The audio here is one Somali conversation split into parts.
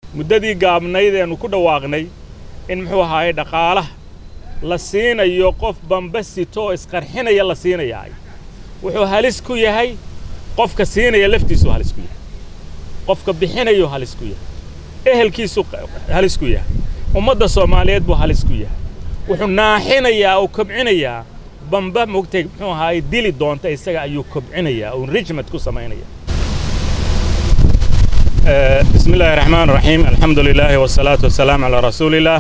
muddadii gaabnayd eenu ku dhawaaqnay in muxuu ahaaye dhaqaalaha la siinayo qof bamba sitoo isqarxinaya la siinayaa wuxuu halis ku yahay qofka siinaya laftiisuu halis ku yahay qofka bixinayuu halis ku yahay ehelkiisuu halis ku yahay ummadda soomaaliyeed buu halis ku yahay wuxuu naaxinayaa oo kobcinayaa bamba mogtay muxuu ahaaye dili doonta isaga ayuu kobcinayaa oo enrichment ku samaynaya بسم الله الرحمن الرحيم الحمد لله والصلاة والسلام على رسول الله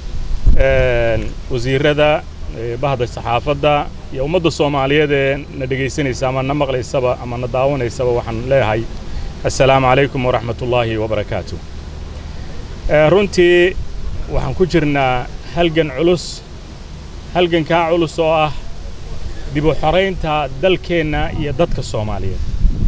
wasiirada bahda saxaafadda iyo ummadda soomaaliyeed ee na dhegaysanaysa ama na maqlaysaba ama na daawanaysaba waxaan leeyahay assalaamu calaykum waraxmat ullaahi wabarakaatu runtii waxaan ku jirnaa halgan culus halgankaa culus oo ah dib u xoraynta dalkeenna iyo dadka soomaaliyeed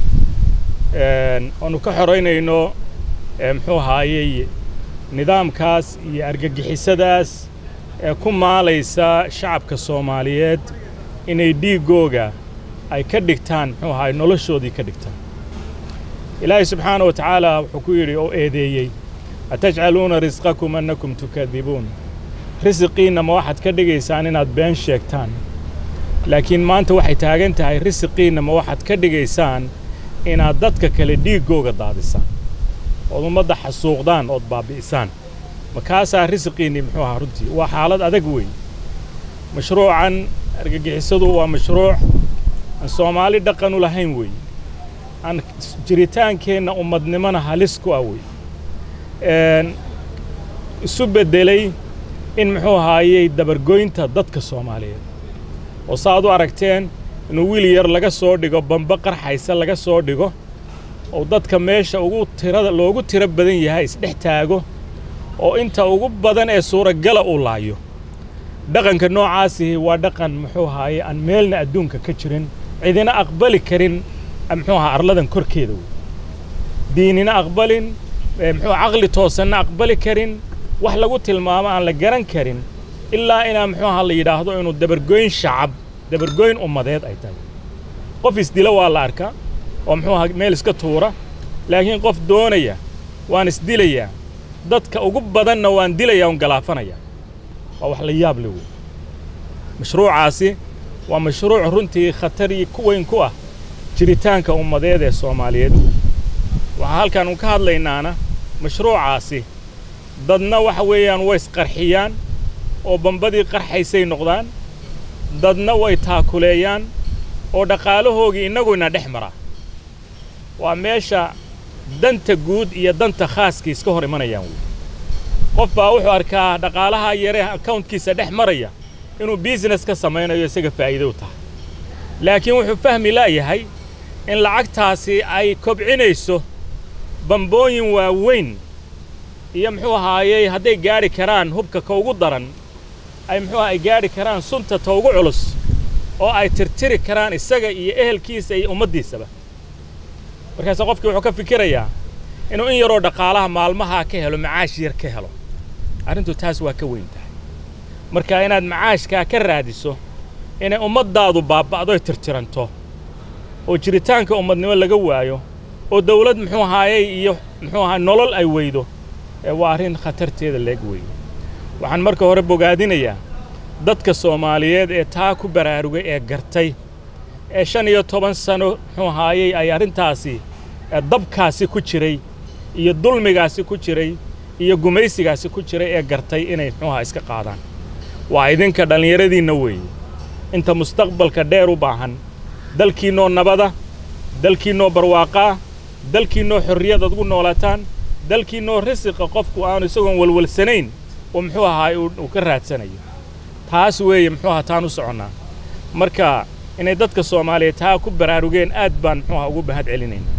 oonu ka xoraynayno muxuu ahaayey nidaamkaas iyo argagixisadaas ee ku maalaysa shacabka soomaaliyeed inay dhiiggooga ay ka dhigtaan muxuu ahaay noloshoodii ka dhigtaan ilaahay subxaana wa tacaala wuxuu ku yidhi oo eedeeyey atajcaluuna risqakum annakum tukadibuun risiqiinna ma waxaad ka dhigaysaan inaad been sheegtaan laakiin maanta waxay taagan tahay risiqiinna ma waxaad ka dhigaysaan inaad dadka kale dhiiggooga daadisaan ood ummadda xasuuqdaan ood baabbi'isaan makaasaa risiqiinnii muxuu ahaa runtii waa xaalad adag weey mashruucan argagixisadu waa mashruuc aan soomaali dhaqan u lahayn weey aan jiritaankeenna ummadnimona halis ku ah wey isu beddelay in muxuu ahaayey dabargoynta dadka soomaaliyeed oo saaad u aragteen inuu wiil yar laga soo dhigo bamba qarxaysa laga soo dhigo oo dadka meesha ugu tirada loogu tiro badan yahay isdhex taago oo inta ugu badan ee suuragala uu laayo dhaqanka noocaasihi waa dhaqan muxuu ahaaye aan meelna adduunka ka jirin cidina aqbali karin muxuu ahaa arladan korkeeda wey diinina aqbalin muxuu caqli toosanna aqbali karin wax lagu tilmaamo aan la garan karin ilaa inaa muxuu ahaa la yidhaahdo inuu dabargoyn shacab dabargoyn ummadeed ay tahay qof isdila waa la arkaa oo muxuu ahaa meel iska tuura laakiin qof doonaya waan isdilayaa dadka ugu badanna waan dilayaa un galaafanaya waa wax la yaab le wey mashruucaasi waa mashruuc runtii khatar ku weyn ku ah jiritaanka ummadeed ee soomaaliyeed waxaa halkaan un ka hadlaynaana mashruucaasi dadna waxa weeyaan way isqarxiyaan oo bambadii qarxaysay noqdaan dadna way taakuleeyaan oo dhaqaalahoogii innaguna dhex maraa waa meesha danta guud iyo danta khaaskii iska hor imanayaan wey qof baa wuxuu arkaa dhaqaalaha yaree akawntkiisa dhex maraya inuu biisines ka samaynayo isaga faa'iido u tahay laakiin wuxuu fahmi la'yahay in lacagtaasi ay kobcinayso bambooyin waaweyn iyo muxuu ahaayey hadday gaadhi karaan hubka ka ugu daran ay muxuu ay gaadhi karaan sunta ta ugu culus oo ay tirtiri karaan isaga iyo ehelkiisa iyo ummaddiisaba markaase qofkii wuxuu ka fikirayaa inuu in yaroo dhaqaalaha maalmahaa ka helo macaash yar ka helo arrintu taas waa ka weyn tahay marka inaad macaashkaa ka raadiso inay ummaddaadu baabba'doy tirtiranto oo jiritaanka ummadnimo laga waayo oo dawlad muxuu ahaayey iyo muxuu ahaa nolol ay weydo ee waa arrin khatarteeda leeg weeye waxaan marka hore bogaadinayaa dadka soomaaliyeed ee taa ku baraarugay ee gartay ee shan iyo toban sano muxuu ahaayey ay arrintaasi dabkaasi ku jiray iyo dulmigaasi ku jiray iyo gumaysigaasi ku jiray ee gartay inay muxuuahaa iska qaadaan waa idinka dhallinyaradiinna weeye inta mustaqbalka dheer u baahan dalkiinnoo nabada dalkiinnoo barwaaqaa dalkiinnoo xorriyad ad ugu noolataan dalkiinnoo risiqa qofku aanu isagoon walwalsanayn oo muxuu ahaay uu ka raadsanayo taas weeye muxuu ahaa taan u soconnaa marka inay dadka soomaaliyeed taa ku baraarugeen aad baan muxuu ahaa ugu mahad celinaynaa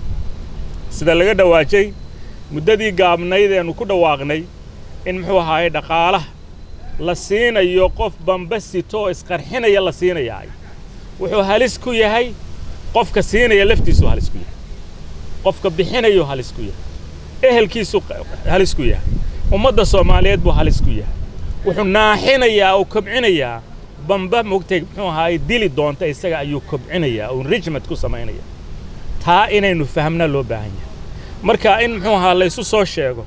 sida laga dhawaajay muddadii gaabnayd eenu ku dhawaaqnay in muxuu ahaaye dhaqaalaha la siinayo qof bamba sitoo isqarxinaya la siinayaa wuxuu halis ku yahay qofka siinaya laftiisuu halis ku yahay qofka bixinayuu halis ku yahay ehelkiisuu halis ku yahay ummadda soomaaliyeed buu halis ku yahay wuxuu naaxinayaa oo kobcinayaa bamba mogtay muxuu ahaaye dili doonta isaga ayuu kobcinayaa oo enrichment ku samaynaya taa inaynu fahamna loo baahan yahay marka in muxuu ahaa laysu soo sheego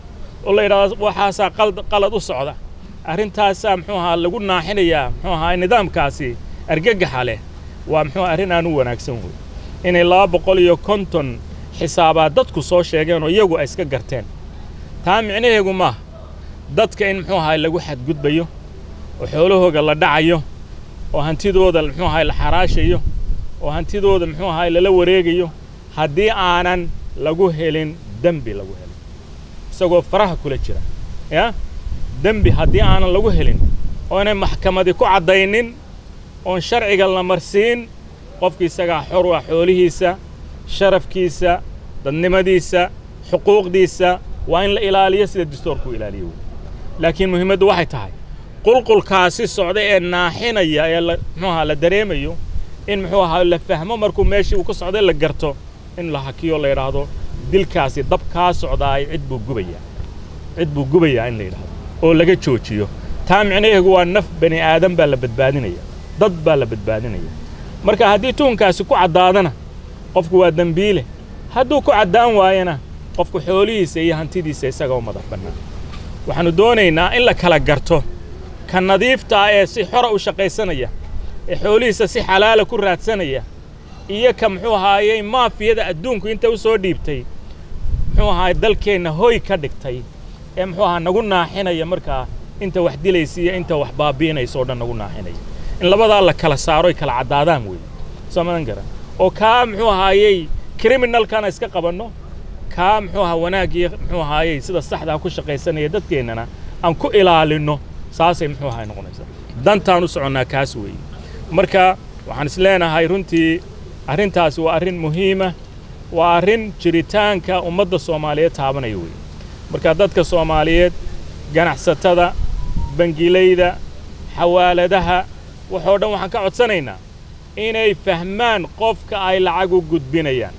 oo la yidhahdo waxaasaa qalad u socda arrintaasaa muxuu ahaa lagu naaxinayaa muxuu ahaa nidaamkaasi argagaxa leh waa muxuu arrin aan u wanaagsan wey inay laba boqol iyo konton xisaabaad dadku soo sheegeen oo iyagu ay iska garteen taa micnaheegu maaha dadka in muxuu ahaa lagu xadgudbayo oo xoolahooga la dhacayo oo hantidooda muxuu ahaa la xaraashayo oo hantidooda muxuu ahaa lala wareegayo haddii aanan lagu helin dembi lagu helin isagoo faraha kula jira yaa dembi haddii aanan lagu helin oo inay maxkamadi ku caddaynin oon sharciga la marsiin qofki isagaa xor u ah xoolihiisa sharafkiisa dadnimadiisa xuquuqdiisa waa in la ilaaliyo sida dastuurku ilaaliyo wey laakiin muhiimaddu waxay tahay qulqulkaasi socda ee naaxinaya ee muxuu ahaa la dareemayo in muxuu ahaa la fahmo markuu meeshii uu ka socday la garto in la hakiyo la yidhaahdo dilkaasi dab kaa socdaay cid buu gubayaa cid buu gubayaa in la yidhaahdo oo laga joojiyo taa micnaheegu waa naf bani aadan baa la badbaadinaya dad baa la badbaadinaya marka haddii tuhunkaasi ku caddaadana qofku waa dembiile hadduu ku caddaan waayana qofku xoolihiisa iyo hantidiisa isaga u madax bannaan waxaannu doonaynaa in la kala garto ka nadiifta ah ee si xora u shaqaysanaya ee xoolihiisa si xalaala ku raadsanaya iyo ka muxuu ahaayey maafiyada adduunku inta u soo dhiibtay muxuu ahaay dalkeenna hoy ka dhigtay ee muxuu ahaa nagu naaxinaya markaa inta wax dilaysa iyo inta wax baabi'inaysa oo dhan nagu naaxinaya in labadaa la kala saaro ay kala caddaadaan weeye soo madan garan oo kaa muxuu ahaayey kriminalkana iska qabanno kaa muxuu ahaa wanaagii muxuu ahaayey sida saxdaa ku shaqaysanaya dadkeennana aan ku ilaalinno saasay muxuu ahaa noqonaysaa dantaan u soconnaa kaas weeye marka waxaan is leenahay runtii arrintaasi waa arrin muhiima waa arrin jiritaanka ummadda soomaaliyeed taabanaya weeye marka dadka soomaaliyeed ganacsatada bangilayda xawaaladaha waxoo dhan waxaan ka codsanaynaa inay fahmaan qofka ay lacag u gudbinayaan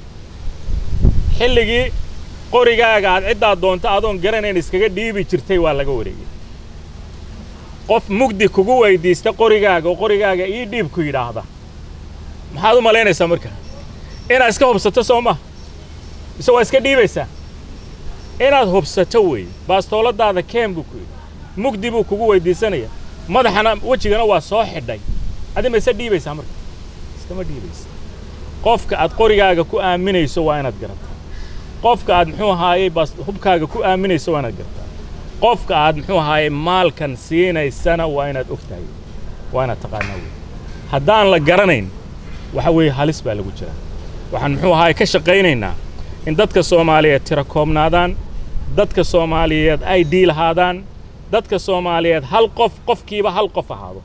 xilligii qorigaaga aad ciddaad doonto adoon garanayn iskaga dhiibi jirtay waa laga wareegay qof mugdi kugu weyddiista qorigaaga oo qorigaaga ii dhiib ku yidhaahda maxaad u malaynaysaa marka inaad iska hubsato soo maha mise waa iska dhiibaysaa inaad hubsato weeye baastooladaada keen buu ku yidhi mugdi buu kugu weyddiisanaya madaxana wejigana waa soo xidhay adi ma isa dhiibaysaa marka iskama dhiibaysa qofka aad qorigaaga ku aaminayso waa inaad garataa qofka aad muxuu ahaayey baas hubkaaga ku aaminayso waa inaad garataa qofka aad muxuu ahaayey maalkan siinaysana waa inaad og tahay waa inaad taqaanaa wey haddaan la garanayn waxa weeye halis baa lagu jiraa waxaan muxuu ahaayey ka shaqaynaynaa in dadka soomaaliyeed tira koobnaadaan dadka soomaaliyeed ay dhiilahaadaan dadka soomaaliyeed hal qof qofkiiba hal qof ahaado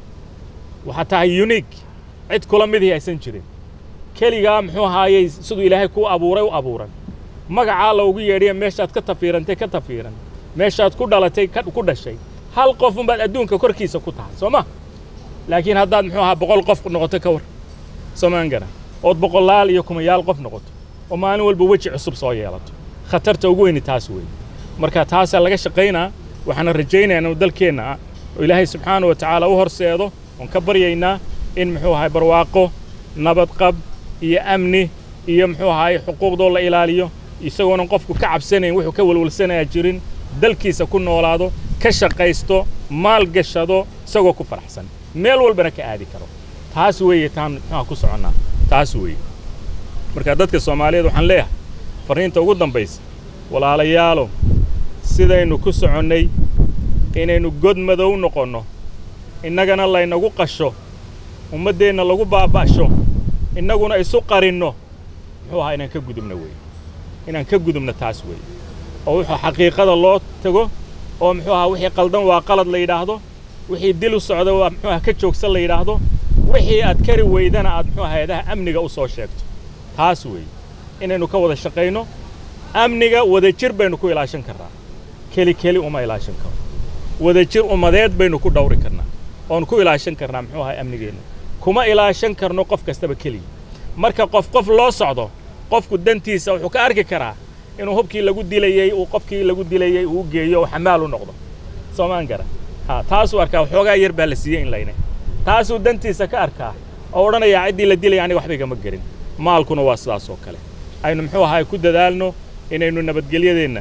waxaa tahay uniig cid kula midii aysan jirin keligaa muxuu ahaayey siduu ilaahay kuu abuuray u abuuran magacaa loogu yeedhiya meeshaad ka tafiirantay ka tafiiran meeshaad ku dhalatay ku dhashay hal qof unbaad adduunka korkiisa ku tahay soo ma laakiin haddaad muxuu ahaa boqol qof noqoto ka war soomaan garan ood boqolaal iyo kumayaal qof noqoto oo maalin walba weji cusub soo yeelato khatarta ugu weyni taas weeye marka taasaa laga shaqaynaa waxaana rajaynayaa inuu dalkeenna ah oo ilaahay subxaana wa tacaala u horseedo oon ka baryaynaa in muxuu ahay barwaaqo nabadqab iyo amni iyo muxuu ahaay xuquuqdoo la ilaaliyo isagoonan qofku ka cabsanayn wuxuu ka welwalsanayaa jirin dalkiisa ku noolaado ka shaqaysto maal gashado isagoo ku faraxsan meel walbana ka aadi karo taas weeye taan muxuuha ku soconnaa taas weeye marka dadka soomaaliyeed waxaan leeyahay farriinta ugu dambaysa walaalayaalow sidaynu ku soconnay inaynu god madow noqonno innagana laynagu qasho ummaddeenna lagu baaba'sho innaguna isu qarinno muxuu ahaa inaan ka gudubno weeye inaan ka gudubno taas weeye oo wuxuu xaqiiqada loo tago oo muxuu ahaa wixii qaldan waa qalad la yidhaahdo wixii dil u socda waa muxuu aha ka joogsan la yidhaahdo wixii aad kari weydana aad muxuu hay-adaha amniga u soo sheegto taas weeye inaynu ka wada shaqayno amniga wadajir baynu ku ilaashan karnaa keli keli uma ilaashan karo wadajir ummadeed baynu ku dhawri karnaa oon ku ilaashan karnaa muxuu ahay amnigeenna kuma ilaashan karno qof kastaba keliya marka qof qof loo socdo qofku dantiisa wuxuu ka arki karaa inuu hubkii lagu dilayey uu qofkii lagu dilayey uu geeyo oo xamaal u noqdo soomaan gara ha taasuu arkaa waxoogaa yar baa la siiyey in layne taasuu dantiisa ka arkaa oo odhanayaa ciddii la dilaya aniga waxba igama gelin maalkuna waa sidaas oo kale aynu muxuu ahaay ku dadaalno inaynu nabadgelyadeenna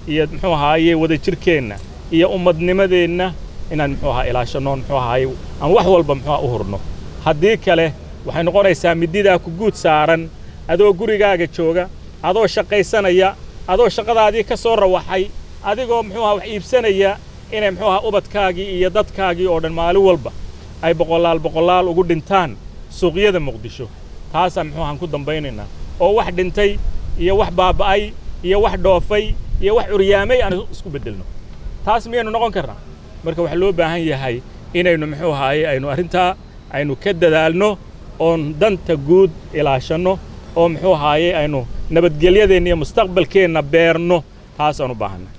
iyo muxuu ahaaye wadajirkeenna iyo ummadnimadeenna inaan muxuu ahaa ilaashanno muxuu ahaaye aan wax walba muxuu u hurno haddii kale waxay noqonaysaa mididaa ku guud saaran adoo gurigaaga jooga adoo shaqaysanaya adoo shaqadaadii ka soo rawaxay adigoo muxuu aha wax iibsanaya inay muxuu aha ubadkaagii iyo dadkaagii oo dhan maalin walba ay boqolaal boqolaal ugu dhintaan suuqyada muqdisho taasaan muxuu ahaan ku dambaynaynaa oo wax dhintay iyo wax baaba'ay iyo wax dhoofay iyo wax curyaamay aan isku beddelno taas miyaynu noqon karnaa marka waxaa loo baahan yahay inaynu muxuu ahaaye aynu arrintaa aynu ka dadaalno oon danta guud ilaashanno oo muxuu ahaaye aynu nabadgelyadeenna iyo mustaqbalkeenna beerno taasaan u baahanna